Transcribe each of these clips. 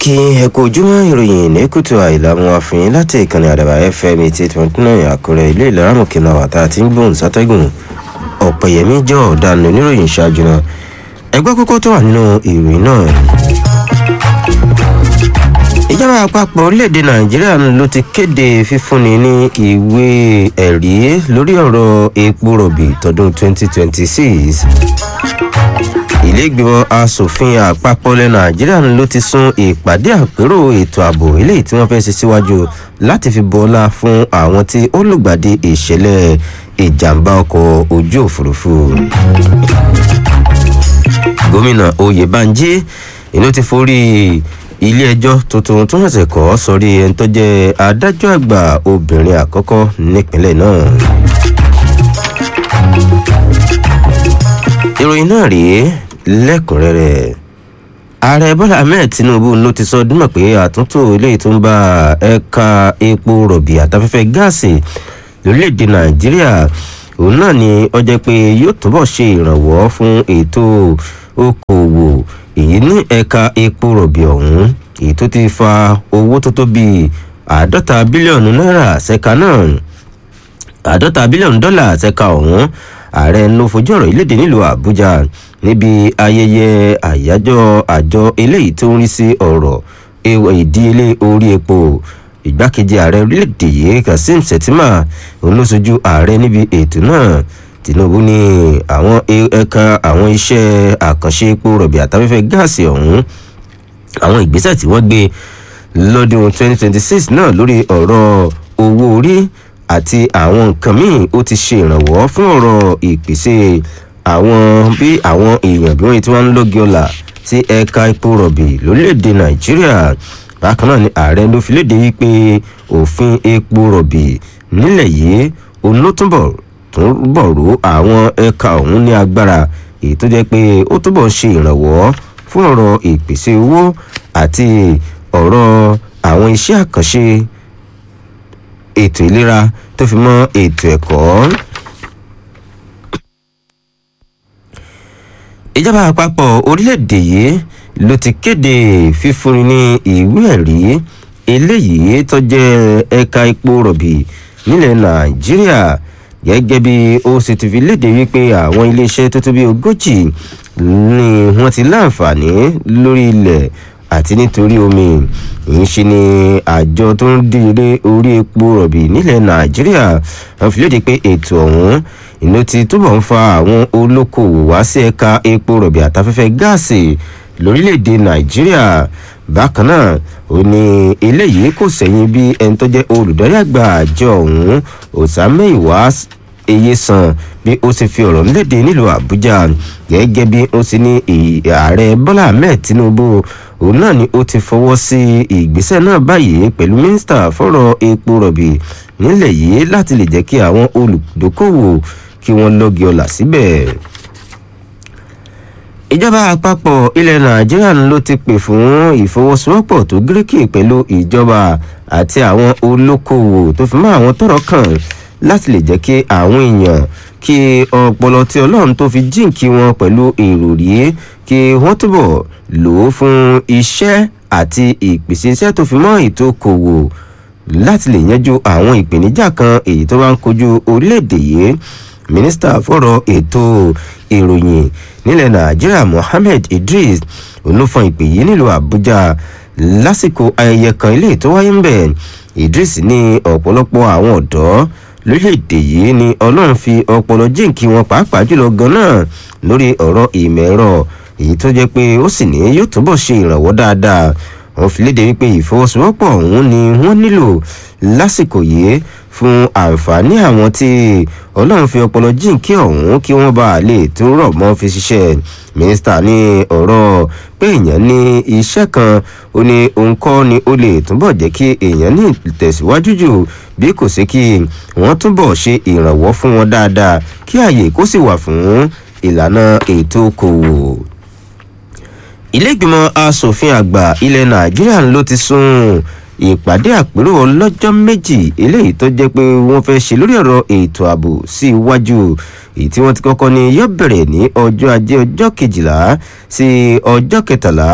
kí ẹ kú ojúmọ́ ìròyìn ní kùtù àìlàmú àfihàn láti ìkànnì àdàbà fm eighty twenty nine àkúrẹ́ ilé ìlera mọ̀kìnà wàtá àti ń gbóhùn sátẹ́gùn ọ̀pẹ̀yẹmí jọ ọ̀daràn oníròyìn ṣáájú náà ẹgbẹ́ kókó tó wà nínú ìròyìn náà. ìjọba àpapọ̀ orílẹ̀-èdè nàìjíríà ló ti kéde fífúnni ní ìwé ẹ̀rí lórí ọ̀rọ̀ epo rọ̀bì tọdún twenty twenty six ìlẹ́gbẹ̀mọ asòfin àpapọ̀ ilẹ̀ nàìjíríà ló ti sún ìpàdé àpérò ètò ààbò eléyìí tí wọ́n fẹ́ ṣe síwájú láti fi bọ́lá fún àwọn tí ó lùgbàdì ìṣẹ̀lẹ̀ ìjàmbá ọkọ̀ ojú òfurufú. gómìnà oyèbánjí inú ti forí ilé-ẹjọ́ tuntun tó ṣẹ̀ṣẹ̀ kọ́ sọrí ẹni tó jẹ́ adájọ́ àgbà obìnrin àkọ́kọ́ nípínlẹ̀ náà. ìròyìn náà rèé lẹ́kùnrẹ́rẹ́ ààrẹ bọ́lá ahmed tinubu ló ti sọ dúnmọ̀ pé àtúntò eléyìí tó ń bá ẹ̀ka epo rọ̀bì àtafẹ́fẹ́ gáàsì lórílẹ̀‐èdè nàìjíríà òun náà ni ó jẹ́ pé yóò túbọ̀ ṣe ìrànwọ́ fún ètò okòòwò èyí ní ẹ̀ka epo rọ̀bì ọ̀hún èyí tó ti fa owó tó tó bíi àádọ́ta bílíọ̀nù náírà ṣẹ́ka náà àádọ́ta bílíọ̀nù dọ́là ṣẹ́ka ọ̀hún ààrẹ ló fojú ọ̀rọ̀ ìlédè nílùú àbújá níbi ayẹyẹ àyájọ́ àjọ eléyìí tó ń rí sí ọ̀rọ̀ ìdíyelé orí epo ìgbákejì ààrẹ orílẹ̀-èdè yìí kazeem shettima olóṣojú ààrẹ níbi ètò náà tinubu ní àwọn ẹ̀ka àwọn iṣẹ́ àkànṣe epo rọ̀bì àtafẹ́fẹ́ gáàsì ọ̀hún àwọn ìgbésẹ̀ tí wọ́n gbé lọ́dún 2026 náà lórí ọ̀rọ̀ owó orí àti àwọn nǹkan míì ó ti ṣe ìrànwọ́ fún ọ̀rọ̀ ìpèsè àwọn bí àwọn èèyàn bí wọ́n ti wá ń lóge ọ̀la sí ẹ̀ka epo rọ̀bì lórílẹ̀‐èdè nàìjíríà bákan náà ni ààrẹ ló fi léde wípé òfin epo rọ̀bì nílẹ̀ yìí olótúbọ̀ túbọ̀ ró àwọn ẹ̀ka ọ̀hún ní agbára èyí tó jẹ́ pé ó túbọ̀ ṣe ìrànwọ́ fún ọ̀rọ̀ ìpèsè owó àti ọ̀rọ̀ àwọn iṣẹ́ àkànṣe ètò ìlera tó fi mọ́ ètò ẹ̀kọ́. ìjọba àpapọ̀ orílẹ̀-èdè yìí ló ti kéde fífúnni ní ìwé ẹ̀rí eléyìí tó jẹ́ ẹ̀ka epo rọ̀bì nílẹ̀ nàìjíríà gẹ́gẹ́ bí ó sì ti fi léde wípé àwọn iléeṣẹ́ tó tó bí ogójì ni wọ́n ti láǹfààní lórí ilẹ̀ àti nítorí omi ìṣe ni àjọ tó ń dìre orí epo rọ̀bì nílẹ̀ nàìjíríà wọ́n fi léde pé ètò ọ̀hún ìlú ti túbọ̀ ń fa àwọn olókoòwò wá sí ẹ̀ka epo rọ̀bì àtafẹ́fẹ́ gáàsì lórílẹ̀‐èdè nàìjíríà bákan náà ó ní eléyìí kò sẹ́yìn bí ẹni tó jẹ́ olùdarí àgbà àjọ ọ̀hún ọ̀sàmẹ́ìwá eye san bí ó ti fi ọ̀rọ̀ léde nílùú àbújá gẹ́gẹ́ bí ó ti ní ààrẹ bọ́lá ahmed tinubu òun náà ni ó ti fọwọ́ sí ìgbésẹ̀ náà báyìí pẹ̀lú mínísítà fọ́rọ̀ epo rọ̀bì nílẹ̀ yìí láti lè jẹ́ kí àwọn olùdókòwò kí wọ́n lọ́gi ọ̀la síbẹ̀. ìjọba àpapọ̀ ilẹ̀ nàìjíríà ló ti pè fún ìfọwọ́sowọ́pọ̀ tó gíríkì pẹ̀lú ìjọba àti àwọn olókoòwò tó fi mọ́ àwọn tọrọ kàn láti lè jẹ́ kí àwọn èèyàn kí ọpọlọ tí ọlọ́run tó fi jíǹkí wọn pẹ̀lú èròrí kí wọ́n túbọ̀ lò ó fún iṣẹ́ àti ìpèsè iṣẹ́ tó fi mọ́ ètò okòwò láti lè yanjú àwọn ìpèníjà kan èyí tó bá ń kojú orílẹ̀-èdè yìí mínísítà fọ̀rọ̀ ètò ìròyìn nílẹ̀ nàìjíríà mohammed idris olófọn ìpè yìí nílùú àbújá lásìkò ayẹyẹ kan ilé tó wáyé ń bẹ̀ idris ní ọ̀pọ̀lọpọ̀ àwọn ọ̀dọ́ lórílẹ̀‐èdè yìí ni ọlọ́run fi ọpọlọ jíǹkí wọn pàápàá jùlọ gan-an lórí ọ̀rọ̀ ìmọ̀ ẹ̀rọ èyí tó jẹ́ pé ó sì ní yóò túbọ̀ ṣe ìrànwọ́ dáadáa wọn fi léde wípé ìfọwọ́sowọ́pọ̀ ọ̀hún ni wọ́n nílò lásìkò yìí fún àǹfààní àwọn tí ọlọ́run fi ọpọlọ jíǹkí ọ̀hún kí wọ́n bá lè tó rọ̀ mọ́ fi ṣiṣẹ́ mínísítà ní ọ̀rọ̀ pé èèyàn ní iṣẹ́ kan ó ní òun kọ́ ni ó lè túbọ̀ jẹ́ kí èèyàn ní ìtẹ̀síwájú jù bí kò sí kí wọ́n túbọ̀ ṣe ìrànwọ́ fún wọn dáadáa kí àyè kó sì wà fún ìlànà ètò okòwò iléègbìmọ̀ asòfin àgbà ilẹ̀ nàìjíríà ló ti sún ìpàdé àpérò ọlọ́jọ́ méjì eléyìí tó jẹ́ pé wọ́n fẹ́ ṣe lórí ọ̀rọ̀ ètò ààbò sí iwájú èyí tí wọ́n ti kọ́kọ́ ní yóò bẹ̀rẹ̀ ní ọjọ́ ajé ọjọ́ kejìlá sí ọjọ́ kẹtàlá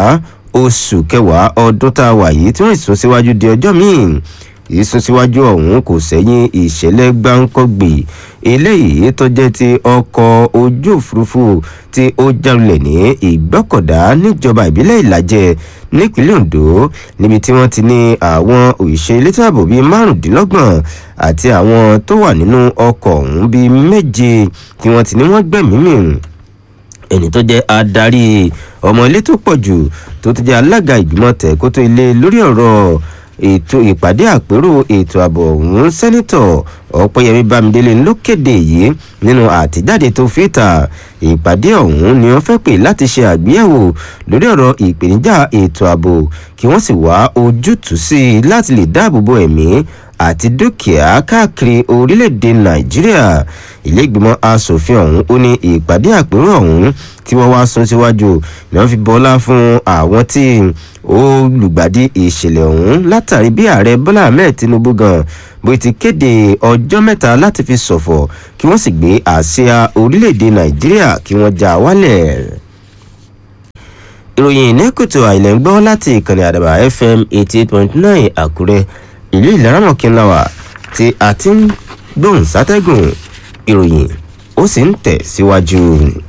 oṣù kẹwàá ọdún tá a wà yìí tí wọ́n sún síwájú di ọjọ́ míì ìsúnsíwájú ọ̀hún kò sẹ́yìn ìṣẹ̀lẹ̀ gbáǹkọ́gbè eléyìí tó jẹ́ ti ọkọ̀ ojú òfurufú tí ó jálulẹ̀ ní ìgbọ́kọ̀dá níjọba ìbílẹ̀ ìlàjẹ nípínlẹ̀ ondo níbi tí wọ́n ti ní àwọn òṣìṣẹ́ elétò ààbò bíi márùndínlọ́gbọ̀n àti àwọn tó wà nínú ọkọ̀ ọ̀hún bíi méje tí wọ́n ti ní wọ́n gbẹ̀mí mì ẹni tó jẹ́ adarí ọmọ ilé tó pọ̀ jù tó ti jẹ́ alága ìgbìmọ̀ tẹ̀kótó ilé lórí ọ̀rọ̀ ètò ìpàdé àpérò ètò ààbò ọ̀hún sẹ́nitọ̀ ọ̀pẹ́yẹmí bámidélé ló kéde yìí nínú àtijáde tó fi ta ìpàdé ọ̀hún ni wọ́n fẹ́ pè láti ṣe àgbéyẹ̀wò lórí ọ̀rọ̀ ìpèníjà ètò ààbò kí wọ́n sì wá ojútùú sí i láti lè dáàbò bo ẹ̀mí àti dúkìá káàkiri orílẹ̀-èdè nàìjíríà ìlẹ́gbìmọ̀ asòfin ọ̀hún ó ní ìpàdé àpérò ọ̀hún tí wọ́n wá sún síwájú ni wọ́n fi bọ́lá fún àwọn tí olùgbàdì ìṣẹ̀lẹ̀ ọ̀hún látàrí bí ààrẹ bọ́lá ahmed tinubu gan bó ti kéde ọjọ́ mẹ́ta láti fi ṣọ̀fọ̀ kí wọ́n sì gbé àsíá orílẹ̀-èdè nàìjíríà kí wọ́n já wálẹ̀ ìròyìn ní kùtù àìlẹ̀ ń gbọ́ láti ìkànnì àdàbà fm eighty eight point nine àkúrẹ́ ìlú ìlaramọ̀kínláwà tí a ti ń gbóhùn sátẹ́gùn ìròyìn ó sì ń tẹ̀ síwájú.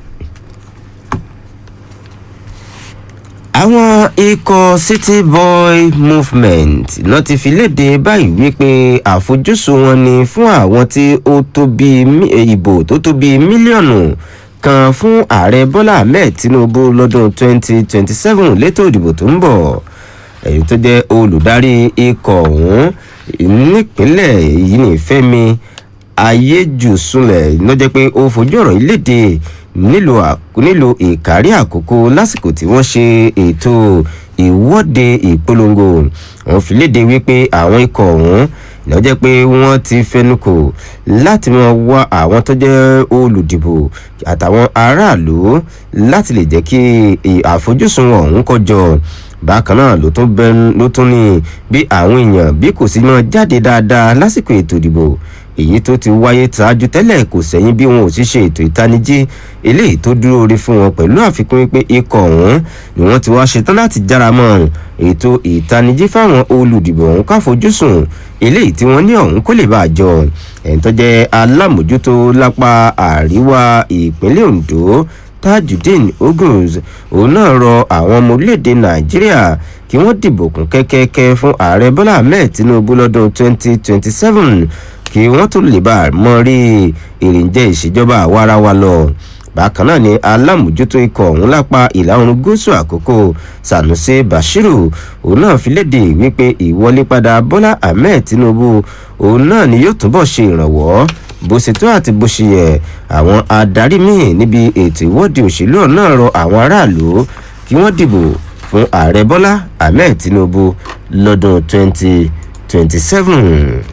àwọn ikọ̀ city boy movement náà ti fi léde báyìí wípé àfojúsùn wọn ni fún àwọn tí ó tó bí ìbò tó tó bí mílíọ̀nù kan fún ààrẹ bọ́lá ahmed tinubu lọ́dún 2027 létò ìdìbò tó ń bọ̀ èyí tó jẹ́ olùdarí ikọ̀ ọ̀hún nípínlẹ̀ yìí ní fẹ́mi ayéjùsùnlẹ̀ ló jẹ́ pé ó fojú ọ̀rọ̀ yìí léde nílò ìkárí àkókò lásìkò tí wọ́n ṣe ètò ìwọ́de ìpolongo wọn fi léde wípé àwọn ikọ̀ ọ̀hún ló jẹ́ pé wọ́n ti fẹnukò láti mọ wá àwọn tó jẹ́ olùdìbò àtàwọn aráàlú láti lè jẹ́ kí àfojúsùn ọ̀hún kọjọ bákan náà ló tún bẹ ló tún ní bí àwọn èèyàn bí kò sí mọ jáde dáadáa lásìkò ètò ìdìbò èyí tó ti wáyé ṣáájú tẹ́lẹ̀ kò sẹ́yìn bí wọn ò sì ṣe ètò ìtanijí eléyìí tó dúró orí fún wọn pẹ̀lú àfikún wípé ikọ̀ ọ̀hún ni wọ́n ti wá ṣetán láti jára mọ́ ètò ìtanijí fáwọn olùdìbò ọ̀hún káfojúsùn eléyìí tí wọ́n ní ọ̀hún kó lè bá a jọ ẹ̀ń tó jẹ́ alámòjútó lápá àríwá ìpínlẹ̀ ondo tajudeen oguns òun náà rọ àwọn ọmọ orílẹ̀-èdè nàìjíríà kí wọ́n dìbò kún kẹ́kẹ́kẹ́ fún ààrẹ bọ́lá ahmed tinubu lọ́dún 2027 kí wọ́n tó lè bá a mọ rí èrìǹjẹ́ ìṣèjọba àwarawa lọ bákan náà ni alámòjútó ikọ̀ ọ̀hún lápá ìlà oòrùn gúúsù àkókò sanusi bashiru òun náà fi léde wípé ìwọlé padà bọ́lá ahmed tinubu òun náà ni yóò túbọ̀ ṣe ìrànwọ́ bó ṣe tó àti bó ṣe yẹ àwọn adarí míì níbi ètò ìwọ́de òṣèlú náà rọ àwọn aráàlú kí wọ́n dìbò fún ààrẹ bọ́lá ahmed tinubu lọ́dún 2027.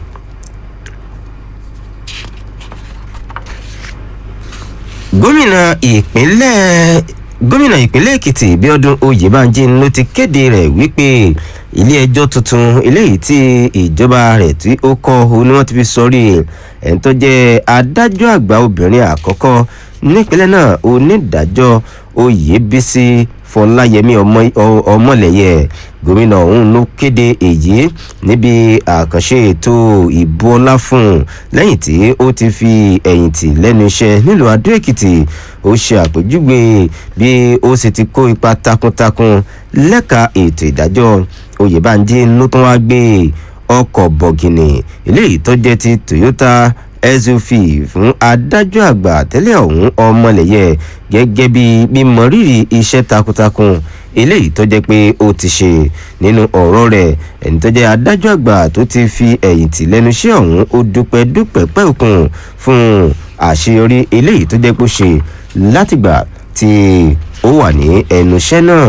gómìnà ìpínlẹ̀ gómìnà ìpínlẹ̀ èkìtì bíọ́dún oyèbánjí ló ti kéde rẹ̀ wípé ilé ẹjọ́ tuntun eléyìí tí ìjọba rẹ̀ tí ó kọ́ ọ ni wọ́n ti fi sọrí ẹ̀ ń tó jẹ́ adájọ́ àgbà obìnrin àkọ́kọ́ nípínlẹ̀ náà onídàájọ́ oyèbísí fọláyẹmí ọmọlẹyẹ gómìnà ọhún ló kéde èyí níbi àkànṣe ètò ìbò ọlá fún un lẹ́yìn tí ó ti fi ẹ̀yìn tì lẹ́nu iṣẹ́ nílùú adó èkìtì ó ṣe àpèjúwe bí ó sì ti kó ipa takuntakun lẹ́ka ètò ìdájọ́ oyèbánjí ló tún wá gbé ọkọ̀ bọ̀gìnì eléyìí tó jẹ́ ti toyota suv fún adájọ́ àgbà tẹ́lẹ̀ ọ̀hún ọmọlẹ̀yẹ gẹ́gẹ́ bí mímọ rírì iṣẹ́ takuntakun eléyìí tó jẹ́ pé ó ti ṣe nínú ọ̀rọ̀ rẹ̀ ẹni tó jẹ́ adájọ́ àgbà tó ti fi ẹ̀yìn tì lẹ́nu iṣẹ́ ọ̀hún ó dúpẹ́ dúpẹ́ pẹ́ òkun fún àṣeyọrí eléyìí tó jẹ́ pé ó ṣe látìgbà tí ó wà ní ẹnu iṣẹ́ náà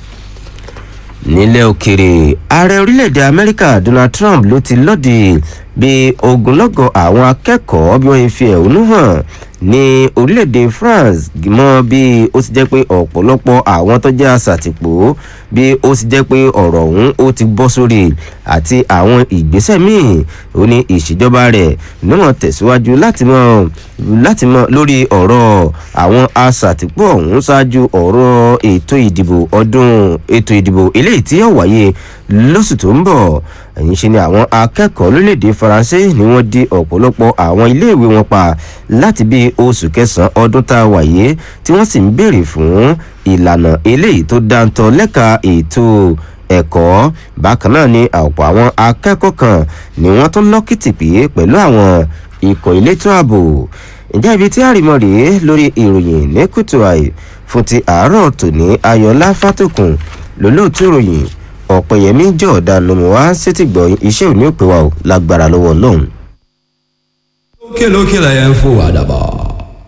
nílẹ̀ òkèrè ààrẹ orílẹ̀-èdè amẹ́ríkà donald trump ló ti lọ́ọ̀dì bí ogunlọ́gọ̀ àwọn akẹ́kọ̀ọ́ bí wọ́n fi ẹ̀hónú hàn ní orílẹ̀-èdè france mọ́ bí ó ti jẹ́ pé ọ̀pọ̀lọpọ̀ àwọn tó jẹ́ àṣàtìpó bí ó ti jẹ́ pé ọ̀rọ̀ ọ̀hún ó ti bọ́ sórí àti àwọn ìgbésẹ̀ míì ó ní ìṣèjọba rẹ̀ níwọ̀n tẹ̀síwájú láti mọ láti mọ lórí ọ̀rọ̀ àwọn àṣàtìpó ọ̀hún ṣáájú ọ̀rọ̀ ètò ìdìbò ọdún ètò ìdìbò eléyìí tí yóò wáyé lóṣù tó ń bọ̀ ẹ̀yìn ṣe ni àwọn akẹ́kọ̀ọ́ lórílẹ̀‐èdè faransé ni wọ́n di ọ̀pọ̀lọpọ̀ àwọn iléèwé wọn pa láti bí oṣù kẹsàn-án ọdún tá a wà yìí tí wọ́n sì ń béèrè fún ìlànà eléyìí tó dáńtọ́ lẹ́ka ètò ẹ̀kọ́ bákan náà ni ọ̀pọ̀ àwọn akẹ́kọ̀ọ́ kan ni wọ́n tún lọ́kìtì pé pẹ̀lú àwọn ikọ̀ elétò ààbò ǹjẹ́ ibi tí àrìmọ́ rèé lórí ìròyìn ní kùtù àì fún ti àárọ̀ tòní ayọ̀lá fátòkùn lólóòtú ìròyìn ọ̀pẹ̀yẹmí jọ̀ọ́dá nomuwa sétìgbọ̀ iṣẹ́ òní òpè wa ò lágbára lọ́wọ́ ọlọ́run. lókè lókè lẹ́yìn fún àdàbọ̀